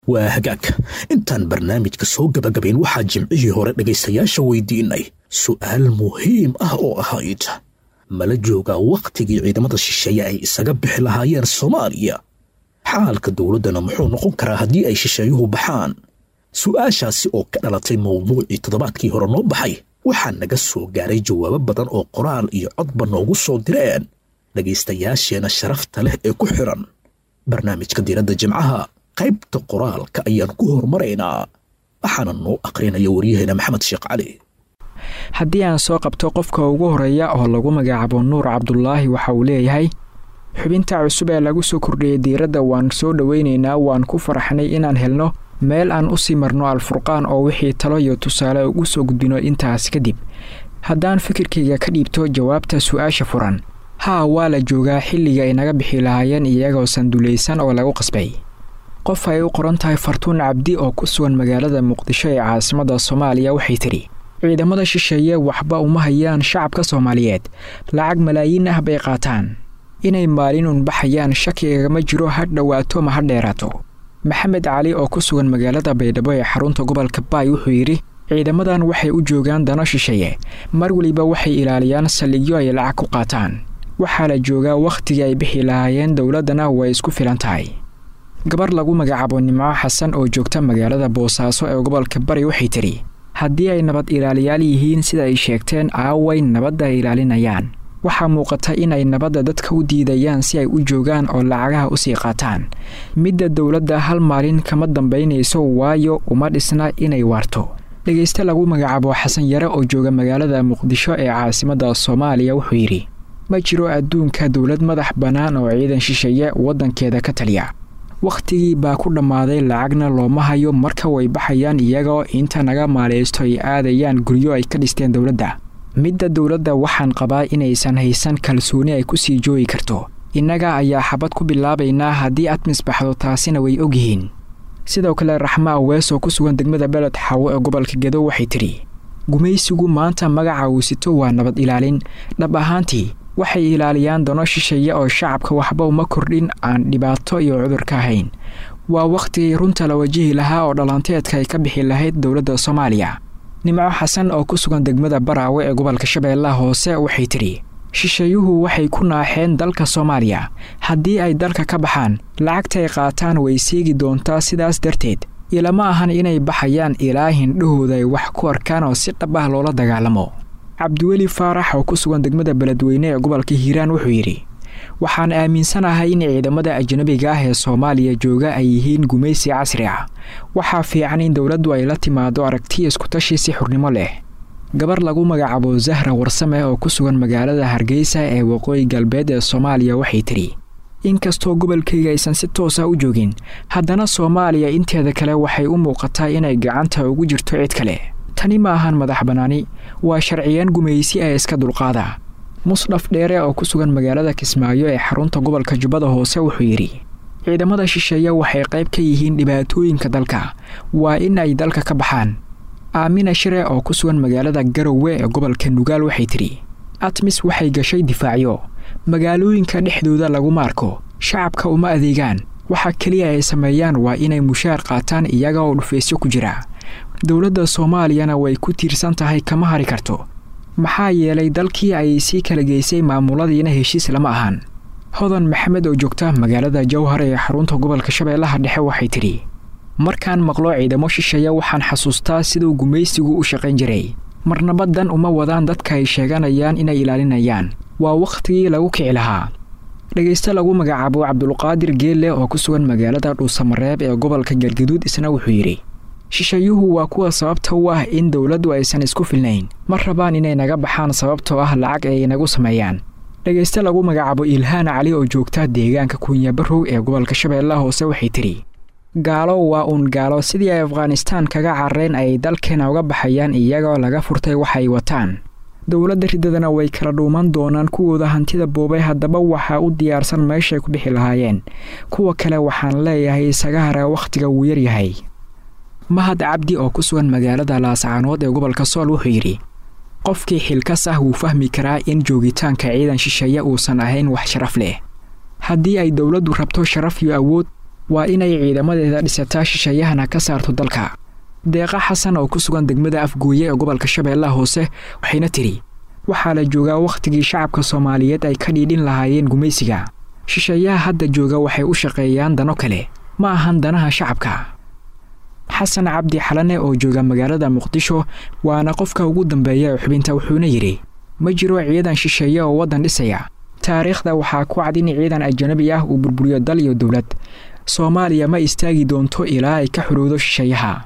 waa hagaag intaan barnaamijka soo gabagabayn waxaa jimcihii hore dhegaystayaasha weydiinay su'aal muhiim ah oo ahayd mala joogaa wakhtigii ciidamada shisheeye ay isaga bixi lahaayeen soomaaliya xaalka dowladdana muxuu noqon karaa haddii ay shisheeyuhu baxaan su'aashaasi oo ka dhalatay mawduucii toddobaadkii hore noo baxay waxaa naga soo gaaray jawaabo badan oo qoraal iyo codba noogu soo direen dhegaystayaasheenna sharafta leh ee ku xidhan barnaamijka diiradda jimcaha qaybta qoraalka ayaan ku horumaraynaa waxaana noo aqrinaya waryaheena maxamed sheekh cali haddii aan soo qabto qofka ugu horeeya oo lagu magacaabo nuur cabdulaahi waxa uu leeyahay xubinta cusub ee lagu soo kordhiyey diiradda waan soo dhoweynaynaa waan ku faraxnay inaan helno meel aan u sii marno alfurqaan oo wixii talo iyo tusaale ugu soo gudbino intaas kadib haddaan fikirkayga ka dhiibto jawaabta su-aasha furan haa waa la joogaa xilliga ay naga bixi lahaayeen iyagoo sandulaysan oo lagu qasbay qof ay u qoran tahay fartuun cabdi oo ku sugan magaalada muqdisho ee caasimadda soomaaliya waxay tidhi ciidamada shisheeye waxba uma hayaan shacabka soomaaliyeed lacag malaayiin ah bay qaataan inay maalin un baxayaan shakigagama jiro ha dhowaato ma ha dheeraato maxamed cali oo ku sugan magaalada baydhabo ee xarunta gobolka baay wuxuu yidhi ciidamadan waxay u joogaan dano shisheeye mar weliba waxay ilaaliyaan saldhigyo ay lacag ku qaataan waxaa la joogaa wakhtigii ay bixi lahaayeen dowladdana way isku filan tahay gabar lagu magacaabo nimco xasan oo joogta magaalada boosaaso ee gobolka bari waxay tidhi haddii ay nabad ilaaliyaal yihiin sida ay sheegteen aaway nabadda ay ilaalinayaan waxaa muuqata inay nabadda dadka u diidayaan si ay u joogaan oo lacagaha usii qaataan midda dowladda hal maalin kama dambaynayso waayo uma dhisna inay waarto dhegayste lagu magacaabo xasan yare oo jooga magaalada muqdisho ee caasimadda soomaaliya wuxuu yidhi ma jiro adduunka dowlad madax bannaan oo ciidan shisheeye waddankeeda ka taliya wakhtigii baa ku dhammaaday lacagna looma hayo marka way baxayaan iyagoo inta naga maaleysto ay aadayaan guryo ay ka dhisteen dowladda midda dowladda waxaan qabaa inaysan haysan kalsooni ay ku sii joogi karto innaga ayaa xabad ku bilaabaynaa haddii aad misbaxdo taasina way ogyihiin sidoo kale raxma awees oo ku sugan degmada beled xawo ee gobolka gedo waxay tidhi gumaysigu maanta magaca uu sito waa nabad ilaalin dhab ahaantii waxay ilaaliyaan dano shisheeye oo shacabka waxba uma kordhin aan dhibaato iyo cudur ka ahayn waa wakhtigii runta la wajihi lahaa oo dhalanteedka ay ka bixi lahayd dowladda soomaaliya nimco xasan oo ku sugan degmada baraawe ee gobolka shabeellaha hoose waxay tidhi shisheeyuhu waxay ku naaxeen dalka soomaaliya haddii ay dalka ka baxaan lacagtaay qaataan way seegi doontaa sidaas darteed ilama ahan inay baxayaan ilaa hindhahooda ay wax ku arkaan oo si dhab ah loola dagaalamo cabdiweli faarax oo ku sugan degmada beledweyne ee gobolka hiiraan wuxuu yidhi waxaan aaminsanahay in ciidamada ajnabiga ah ee soomaaliya jooga ay yihiin gumaysi casri ah waxaa fiican in dowladdu ay la timaado aragti iskutashi si xurnimo leh gabar lagu magacaabo zahra warsame oo ku sugan magaalada hargeysa ee waqooyi galbeed ee soomaaliya waxay tidhi inkastoo gobolkayga aysan si toosa u joogin haddana soomaaliya inteeda kale waxay u muuqataa inay gacanta ugu jirto cid kale tani ma ahan madax bannaani waa sharciyeen gumaysi ee iska dulqaada musdhaf dheere oo ku sugan magaalada kismaayo ee xarunta gobolka jubbada hoose wuxuu yidhi ciidamada shisheeye waxay qayb ka yihiin dhibaatooyinka dalka waa in ay dalka ka baxaan aamina shire oo ku sugan magaalada garowe ee gobolka nugaal waxay tidhi atmis waxay gashay difaacyo magaalooyinka dhexdooda laguma arko shacabka uma adeegaan waxa keliya ay sameeyaan waa inay mushaar qaataan iyaga oo dhufaysyo ku jira dowladda soomaaliyana way ku tiirsan tahay kama hari karto maxaa yeelay dalkii ay sii kala geysay maamuladiina heshiis lama ahan hodan maxamed oo joogta magaalada jowhar ee xarunta gobolka shabeellaha dhexe waxay tidhi markaan maqlo ciidamo shisheeya waxaan xasuustaa siduu gumaysigu u shaqayn jiray marnaba dan uma wadaan dadka ay sheeganayaan inay ilaalinayaan waa wakhtigii lagu kici lahaa dhegayste lagu magacaabo cabdulqaadir geelle oo ku sugan magaalada dhuusamareeb ee gobolka galgaduud isna wuxuu yidhi shisheeyuhu waa kuwa sababta u ah in dowladdu aysan isku filnayn ma rabaan inay naga baxaan sababtoo ah lacag ay inagu sameeyaan dhegayste lagu magacaabo ilhaan cali oo joogta deegaanka kunyabarow ee gobolka shabeellaha hoose waxay tidhi gaalo waa uun gaalo sidii ay afghanistaan kaga carareen ay dalkeena uga baxayaan iyagoo laga furtay waxay wataan dowladda riddadana way kala dhuuman doonaan kuwooda hantida boobay haddaba waxaa u diyaarsan meeshay ku bixi lahaayeen kuwa kale waxaan leeyahay isaga hara wakhtiga wuu yaryahay mahad cabdi oo ku sugan magaalada laascaanood ee gobolka sool wuxuu yidhi qofkii xilkas ah wuu fahmi karaa in joogitaanka ciidan shisheeye uusan ahayn wax sharaf leh haddii ay dowladdu rabto sharaf iyo awood waa inay ciidamadeeda dhisataa shisheeyahana ka saarto dalka deeqa xasan oo ku sugan degmada afgooye ee gobolka shabeellaha hoose waxayna tidhi waxaa la joogaa wakhtigii shacabka soomaaliyeed ay ka dhiidhin lahaayeen gumaysiga shisheeyaha hadda jooga waxay u shaqeeyaan dano kale ma ahan danaha shacabka xasan cabdi xalane oo jooga magaalada muqdisho waana qofka ugu dambeeya ee xubinta wuxuuna yidhi ma jiro ciidan shisheeye oo waddan dhisaya taariikhda waxaa ku cad in ciidan ajanabi ah uu burburiyo dal iyo dowlad soomaaliya ma istaagi doonto ilaa ay ka xorowdo shisheeyaha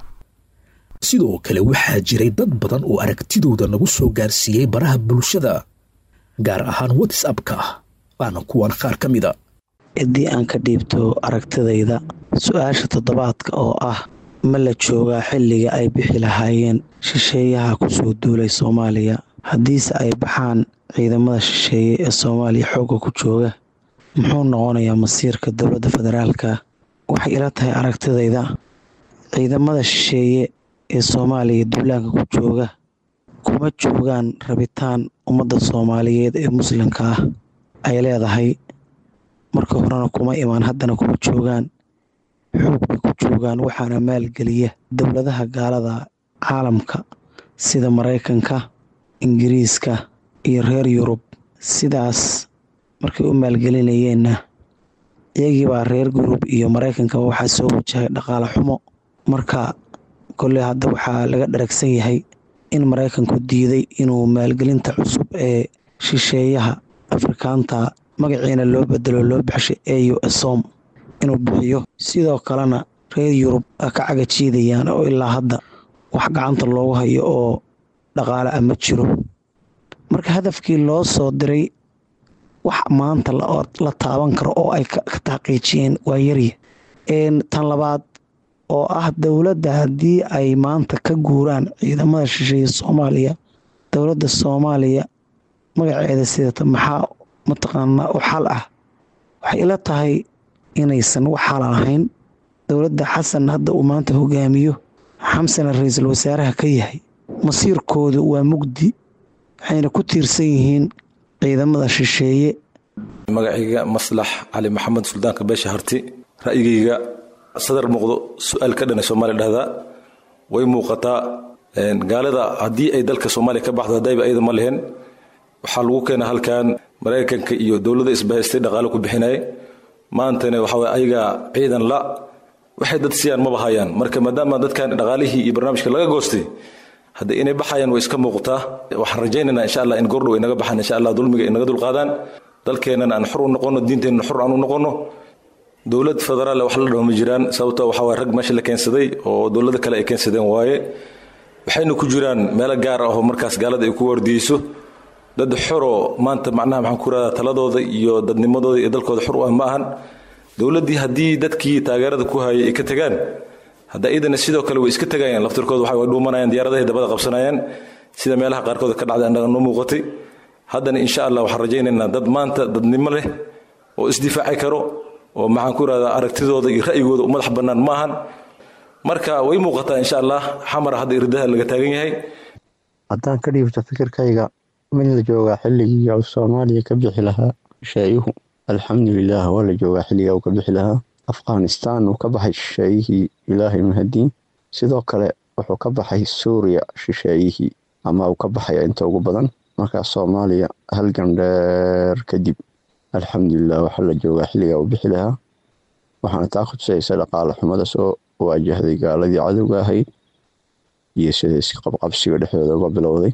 sidoo kale waxaa jiray dad badan oo aragtidooda nagu soo gaarsiiyey baraha bulshada gaar ahaan watsapka waana kuwan qaar ka mida haddii aan ka dhiibto aragtidayda su-aasha toddobaadka oo ah ma la joogaa xilliga ay bixi lahaayeen shisheeyaha ku soo duulay soomaaliya haddiise ay baxaan ciidamada shisheeye ee soomaaliya xoogga ku jooga muxuu noqonayaa masiirka dowladda federaalka waxay ila tahay aragtidayda ciidamada shisheeye ee soomaaliya duulaanka ku jooga kuma joogaan rabitaan ummadda soomaaliyeed ee muslimka ah ay leedahay marka horena kuma imaan haddana kuma joogaan xoog bay ku joogaan waxaana maalgeliya dowladaha gaalada caalamka sida maraykanka ingiriiska iyo reer yurub sidaas markay u maalgelinayeenna iyagiibaa reer yurub iyo maraykankaba waxaa soo wajahay dhaqaale xumo marka kolley hadda waxaa laga dharagsan yahay in maraykanku diiday inuu maalgelinta cusub ee shisheeyaha afrikaanta magaciina loo bedelo loo baxshay eu esom inuu bixiyo sidoo kalena reer yurub ka caga jiidayaan oo ilaa hadda wax gacanta loogu hayo oo dhaqaale ah ma jiro marka hadafkii loo soo diray wax maanta la taaban karo oo ay ka taqiijiyeen waa yarya tan labaad oo ah dowladda haddii ay maanta ka guuraan ciidamada shisheeye soomaaliya dowladda soomaaliya magaceeda sidata maxaa mataqaanaa u xal ah waxay ila tahay inaysan wax xala ahayn dowladda xasan hadda uu maanta hogaamiyo xamsana ra-iisul wasaaraha ka yahay masiirkoodu waa mugdi waxayna ku tiirsan yihiin ciidamada shisheeye magacayga maslax cali maxamed suldaanka beesha harti ra'yigayga sadar muuqdo su-aal ka dhana soomaaliya dhahdaa way muuqataa gaalada haddii ay dalka soomaaliya ka baxdo haddayba ayada ma lehen waxaa lagu keena halkan maraykanka iyo dowladda isbahaystay dhaqaale ku bixinaya maantana waxaa ayaga ciidan la waxay dad siyaan maba hayaan marka maadaama dadkan dhaqaalihii iyo barnaamijka laga goostay hadda inay baxayaan way iska muuqataa waxaan rajaynaynaa insha allah in goordhow ay naga baxaan insha allah dulmiga ay naga dulqaadaan dalkeennan aan xor u noqono diinteenna xor aan u noqono dowlad federaal wax la dhaho ma jiraan sababto waxaa waye rag meesha la keensaday oo dowlado kale ay keensadeen waaye waxayna ku jiraan meelo gaar ah oo markaas gaalada ay ku wardiyeyso dad xoroo maanta macnaha maxaan ku radaa taladooda iyo dadnimadooda iyo dalkooda xor u ah ma ahan dowladdii haddii dadkii taageerada ku hayay ay ka tegaan hadda iidana sidoo kale way iska tegayaan laftirkooda waxa way dhuumanayaan diyaaradahay dabada qabsanayaan sida meelaha qaarkood ka dhacday annaga noo muuqatay haddana insha allah waxaan rajaynaynaa dad maanta dadnimo leh oo isdifaaci karo oo maxaan ku rahdaa aragtidooda iyo ra'yigooda u madax bannaan ma ahan marka way muuqataa insha allah xamara hadda irdaha laga taagan yahay haddaan ka dhiibto fikirkayga mid la joogaa xilligii uu soomaaliya ka bixi lahaa shisheeyuhu alxamdulilaah waa la joogaa xilliga uu ka bixi lahaa afghanistan uu ka baxay shisheeyihii ilaahay mahadiin sidoo kale wuxuu ka baxay suuriya shisheeyihii ama uu ka baxaya inta ugu badan markaa soomaaliya halgan dheer kadib alxamdulilah waxaa la joogaa xilliga uu bixi lahaa waxaana taa khudusaysa dhaqaale xumada soo waajahday gaaladii cadowga ahayd iyo sida isqabqabsiga dhexdooda uga bilowday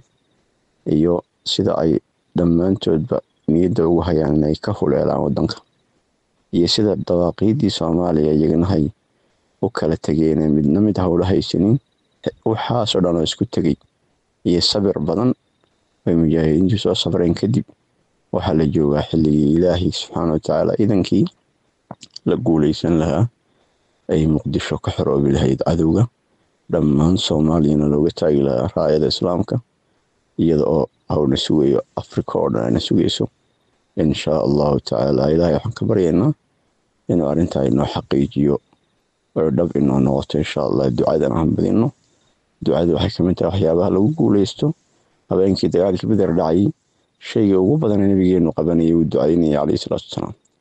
iyo sida ay dhammaantoodba niyadda ugu hayaan inay ka huleelaan wadanka iyo sida dawaaqiidii soomaaliya iyaganahay u kala tegeen midna mid howla haysanin waxaasoo dhan oo isku tegey iyo sabir badan bay mujaahidiintu soo sabreen kadib waxaa la joogaa xilligii ilaahay subxaana watacaala iidankii la guuleysan lahaa ay muqdisho ka xoroobi lahayd cadowga dhammaan soomaaliyana looga taagi lahaa raayada islaamka iyada oo hawna sugayo africa oo dhan ayna sugayso inshaa allahu tacaala ilaahay waxaan ka baryaynaa inuu arrintaa inoo xaqiijiyo oo dhab inoo noqoto insha allah ducadan aan badino ducada waxay kamid tahay waxyaabaha lagu guuleysto habeenkii dagaalkii beder dhacay shayga ugu badana nabigeenu qabanayay uu ducaynaya caleyhi salaatu wasalaam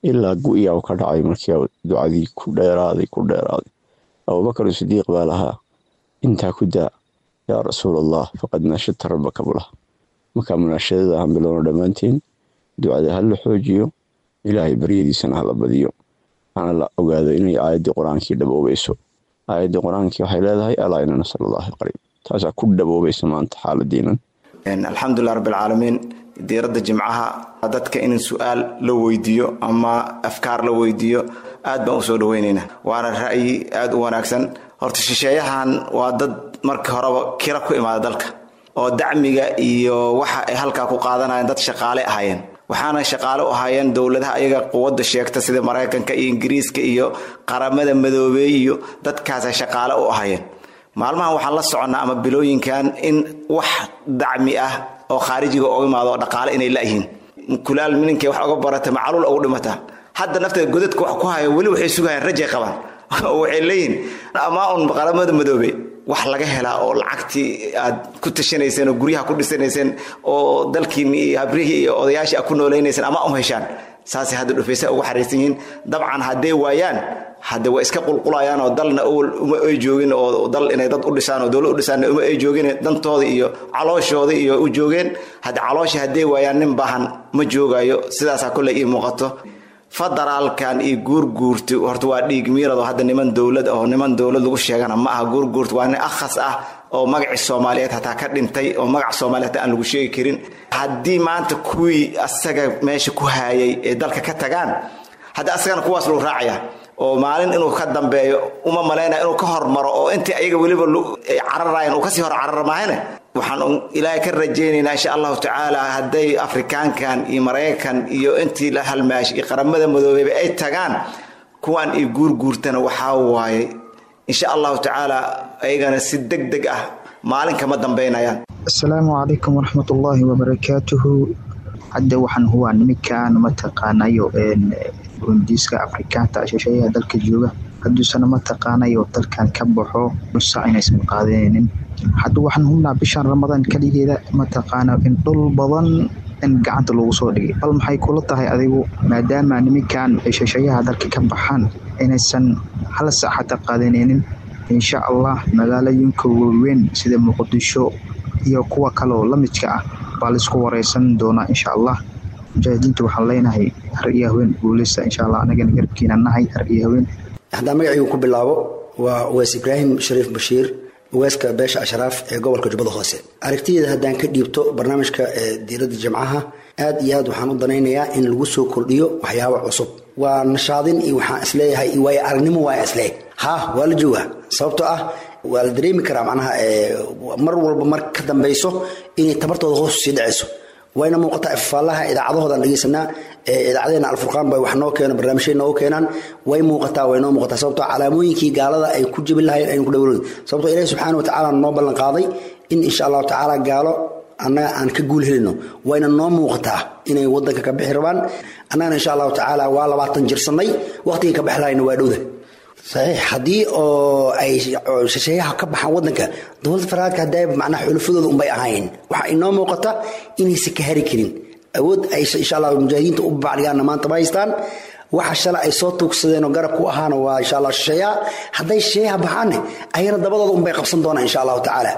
ilaa gu-iyaa ka dhacay markii ducadii ku dheeraaday ku dheeraaday abubakar sidiiq baa lahaa intaa ku daa yaa rasuul allah faqad naashadta rabbaka bulah markaa munaashadada aan bilowno dhammaanteen ducada ha la xoojiyo ilaahay baryadiisana hala badiyo hana la ogaado inay aayaddii qur-aankii dhaboobayso aayaddii qur-aankii waxay leedahay alaa ina nasal allahi qariib taasaa ku dhaboobaysa maanta xaaladiinan alxamdulilah rabbilcaalamiin diiradda jimcaha dadka in su-aal la weydiiyo ama afkaar la weydiiyo aad baan usoo dhaweyneynaa waana ra'yi aad u wanaagsan horta shisheeyahan waa dad markii horeba kira ku imaada dalka oo dacmiga iyo waxa ay halkaa ku qaadanayeen dad shaqaale ahaayeen waxaana shaqaale u ahaayeen dowladaha ayaga quwadda sheegta sida maraykanka iyo ingiriiska iyo qaramada madoobeey iyo dadkaasa shaqaale u ahaayeen maalmahan waxaan la soconnaa ama bilooyinkan in wax dacmi ah oo khaarijiga oga imaado oo dhaqaale inay layihiin kulaal mininkay wax oga barata macaluul ugu dhimata hadda nafteeda godadka wax ku haya weli waxay sugayaan rajay qabaan waxay leeyihiin amaa un qaramada madoobe wax laga helaa oo lacagtii aad ku tashanayseen oo guryaha ku dhisanayseen oo dalkiini iyo habrihii iyo odayaashii aad ku noolaynayseen ama um heshaan saasay hadda dhufaysa ugu xariirsan yihiin dabcan hadday waayaan hadde waa iska qulqulayaan oo dalna owal uma ay joogin oo dal inay dad u dhisaan oo dowlad u dhisaan uma ay joogin dantooda iyo calooshooda iyo u joogeen hadde calooshii hadday waayaan nin baahan ma joogayo sidaasaa kolley ii muuqato federaalkan iyo guurguurti horta waa dhiig miirado hadda niman dowlad oo niman dowlad lagu sheegana ma aha guurguurti waa nin akhas ah oo magacii soomaaliyeed hataa ka dhintay oo magaca soomaaliyeed hataa aan lagu sheegi karin haddii maanta kuwii asaga meesha ku haayay ee dalka ka tagaan hadda asagana kuwaas lagu raacaya oo maalin inuu ka dambeeyo uma malaynaya inuu ka hormaro oo intii ayaga weliba cararayan uu kasii hor carara maahane waxaan ilaahay ka rajaynaynaa insha allahu tacaala hadday afrikaankan iyo maraykan iyo intii la halmaash iyo qaramada madoobeyba ay tagaan kuwan iyo guurguurtana waxaa waaye insha allahu tacaala ayagana si deg deg ah maalin kama dambaynayaan asalaamu calaykum waraxmatullaahi wabarakaatuhu hadda waxaan huwaa niminkan mataqaanayo rundiiska afrikaanta shisheeyaha dalka jooga hadduusana mataqaanayo dalkan ka baxo nusa inaysan qaadanaynin hadda waxaan hubnaa bishan ramadaan keligeeda mataqaana in dhul badan in gacanta lagu soo dhigay bal maxay kula tahay adigu maadaama niminkan shisheeyaha dalka ka baxaan inaysan hal sac xataa qaadanaynin insha allah magaalooyinka waaweyn sida muqdisho iyo kuwa kaleoo la midka ah baa laisku wareysan doonaa insha allah mujaahidiinta waxaan leenahay har iyo haween guuleysta insha allah anagana garabkiina nahay har iyo haween haddaan magacaygu ku bilaabo waa uweys ibraahim shariif bashiir uweyska beesha ashraaf ee gobolka jubbada hoose aragtideeda haddaan ka dhiibto barnaamijka diiradda jimcaha aad iyo aad waxaan u danaynayaa in lagu soo kordhiyo waxyaabo cusub waa nashaadin iyo waxaan isleeyahay iyo waayo aragnimo waa isleeg ha waa la joogaa sababtoo ah waa la dareemi karaa macnaha mar walba mar ka dambayso inay tabartooda hoos sii dhacayso wayna muuqataa ifaalaha idaacadahoodan dhegeysanaa idaacadeena alfurqaan bay wax noo keeno barnaamijyay noogu keenaan way muuqataa way noo muuqataa sababtoo calaamooyinkii gaalada ay ku jebin lahayn aynu ku dhawroyn sababtoo ilahi subxaana watacaala noo ballan qaaday in insha allahu tacaala gaalo annaga aan ka guul helino wayna noo muuqataa inay wadanka ka bixi rabaan annagana insha allahu tacaala waa labaatan jirsannay waqtigay ka bixi lahayna waa dhowda saxiix haddii oo ay shisheeyaha ka baxaan wadanka dowladda federaalka hadday macnaha xulufadooda unbay ahayn waxaa inoo muuqata inaysan ka hari karin awood ay insha allah mujaahidiinta u bacdhigaanna maanta ma haystaan waxa shalay ay soo tuugsadeen oo garab ku ahaana waa insha allah shisheeyaha hadday shisheeyaha baxaanne ayana dabadooda unbay qabsan doonaan insha allahu tacaala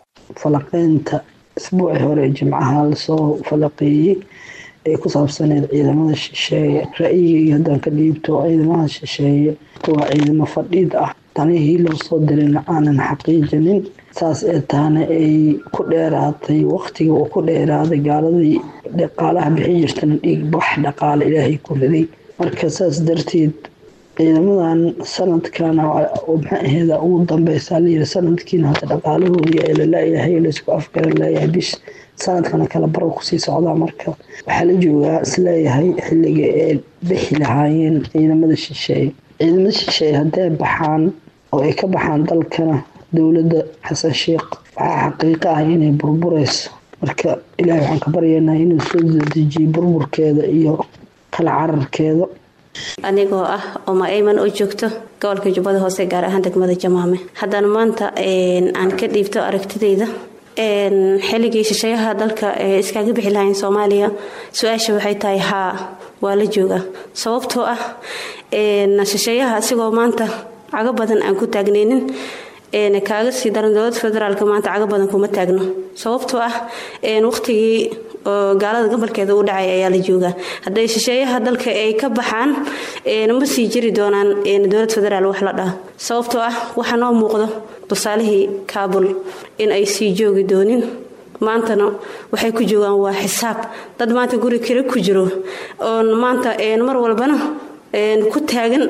falaqeynta isbuuci hore jimcaha lasoo falaqeeyey ee ku saabsaneed ciidamada shisheeye ra-yigii haddaan ka dhiibto ciidamada shisheeye waa ciidamo fadhiid ah tanihii loo soo dirayna aanan xaqiijinin saas ee taana ay ku dheeraatay waqtiga uu ku dheeraaday gaaladii dhaqaalaha bixi jirtana dhiig bax dhaqaale ilaahay ku riday marka saas darteed ciidamadan sanadkan maxaa aheeda ugu dambeysaa layiri sanadkiina hata dhaqaalahoodii ee lalaayahay laysku afgaran leeyahay bish sanadkana kala baro kusii socdaa marka waxaa la joogaa isleeyahay xilliga ee bixi lahaayeen ciidamada shisheeye ciidamada shisheeye hadday baxaan oo ay ka baxaan dalkana dowladda xasan sheikh waxaa xaqiiqo ah inay burbureyso marka ilaahay waxaan ka baryaynaa inuu soo dejiyo burburkeeda iyo kala cararkeeda anigoo ah oma ayman oo joogto gobolka jubbada hoose gaar ahaan degmada jamaame haddana maanta aan ka dhiibto aragtidayda xilligii shisheeyaha dalka iskaga bixi lahayn soomaaliya su-aasha waxay tahay haa waa la joogaa sababtoo ah shisheeyaha asigoo maanta cago badan aan ku taagnaynin kaaga sii daran dowlada federaalk maanta cago badan kuma taagno sababtoo ah waqtigii oo gaalada gobolkeeda u dhacay ayaa la joogaa hadday shisheeyaha dalka ay ka baxaan ma sii jiri doonaan dowlad federaal wax la dhaha sababtoo ah waxaa noo muuqdo tusaalihii kaabul in ay sii joogi doonin maantana waxay ku joogaan waa xisaab dad maanta guri kale ku jiro oon maanta mar walbana ku taagan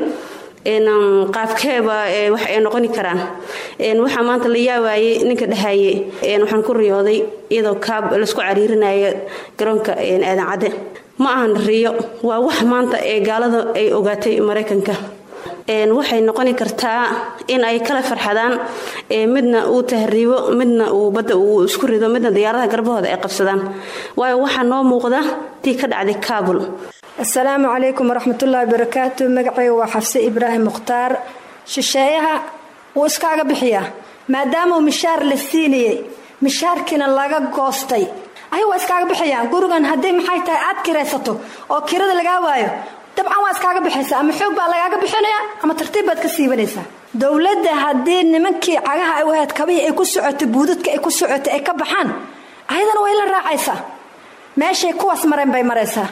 qaabkeeba wax ay noqoni karaan waxaa maanta la yaawaayey ninka dhahaye waxaan ku riyooday iyadoo kaab laisku cariirinaya garoonka aadan cadde ma ahan riyo waa wax maanta ee gaalada ay ogaatay maraykanka waxay noqoni kartaa in ay kala farxadaan midna uu tahriibo midna uu badda uu isku rido midna diyaaradaha garbahooda ay qabsadaan waayo waxaa noo muuqda tii ka dhacday kaabul asalaamu calaykum waraxmatullaahi barakaatu magacayga waa xafse ibraahim mukhtaar shisheeyaha wuu iskaaga bixiyaa maadaamauu mishaar la siinayey mishaarkiina laga goostay ay waa iskaaga bixiyaan gurigan haddii maxay tahay aad kiraysato oo kirada lagaa waayo dabcan waa iskaaga bixaysaa ama xoog baa lagaaga bixinayaa ama tartiib baad ka siibanaysaa dowladda haddii nimankii cagaha ay u ahayd kabihii ay ku socotay buudadka ay ku socotay ay ka baxaan ayadana way la raacaysaa meeshay kuwaas mareen bay maraysaa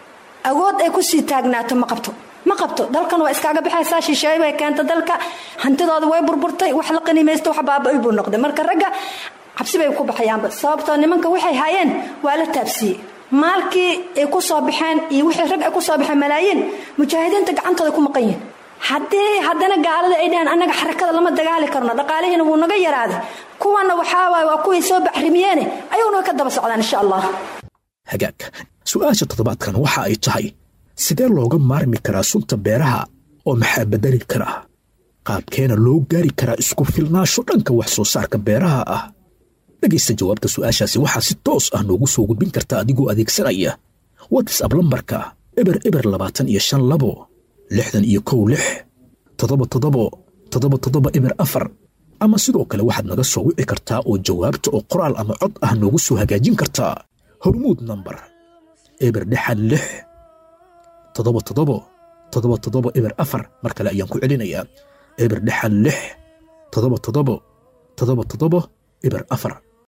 awood ay kusii taagnaato ma qabto ma qabto dalkan waa iskaaga baxaysaa shisheey bay keenta dalka hantidooda way burburtay wax la qanimaysta wax baaba-y buu noqday marka ragga cabsi bay ku baxayaanba sababtoo nimanka waxay hayeen waa la taabsiiyey maalkii ay ku soo baxeen iyo wixii rag ay ku soo baxeen malaayiin mujaahidiinta gacantooda ku maqan yihin haddii haddana gaalada ay dhaheen annaga xarakada lama dagaali karno dhaqaalihiina wuu naga yaraaday kuwana waxaa waaye waa kuway soo baxrimiyeene ayaguna way ka daba socdaan insha allah hagaag su-aasha toddobaadkan waxa ay tahay sidee looga maarmi karaa sunta beeraha oo maxaa bedeli karaa qaabkeena loo gaari karaa isku filnaasho dhanka wax soo saarka beeraha ah dhegaysta jawaabta su'aashaasi waxaa si toos ah noogu soo gudbin karta adigoo adeegsanaya watsab lambarka eber eber labaatan iyo shan labo lixdan iyo kow lix toddoba toddobo toddoba toddoba eber afar ama sidoo kale waxaad naga soo wici kartaa oo jawaabta oo qoraal ama cod ah noogu soo hagaajin kartaa hormuud nambar eber dhexan lix toddoba toddobo toddoba toddoba eber afar mar kale ayaan ku celinayaa eber dhexan lix toddoba toddobo toddoba toddobo eber afar